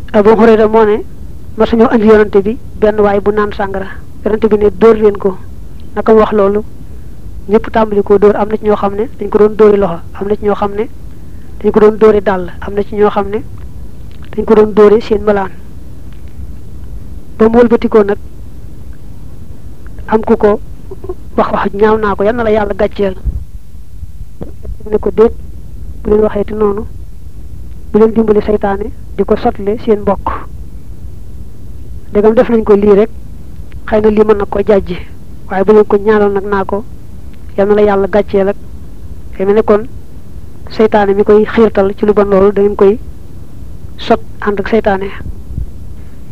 Abu Hurayra moo ne ma suñoo andi yonante bi benn waay bu naan sàngara yonante bi ne dóor leen ko naka mu wax loolu ñëpp tàmbali koo dóor am na ci ñoo xam ne dañ ko doon dóori loxo am na ci ñoo xam ne dañ ko doon dóori dàll am na ci ñoo xam ne dañ ko doon dóori seen malaan ba mu wëlbatikoo nag am ku ko wax wax ñaaw naa ko yal na la yàlla gàcceel mu ne ko déet bu leen waxeeti noonu bu leen dimbali seytaane di ko sotle seen mbokk ndegam def nañ ko lii rek xëy na lii mën na ko jàjji waaye bu leen ko ñaanal nag naa ko yal na la yàlla gàcceel ak te mel ne kon seytaane mi koy xiirtal ci lu bon loolu da ngeen koy sot ànd ak seytaane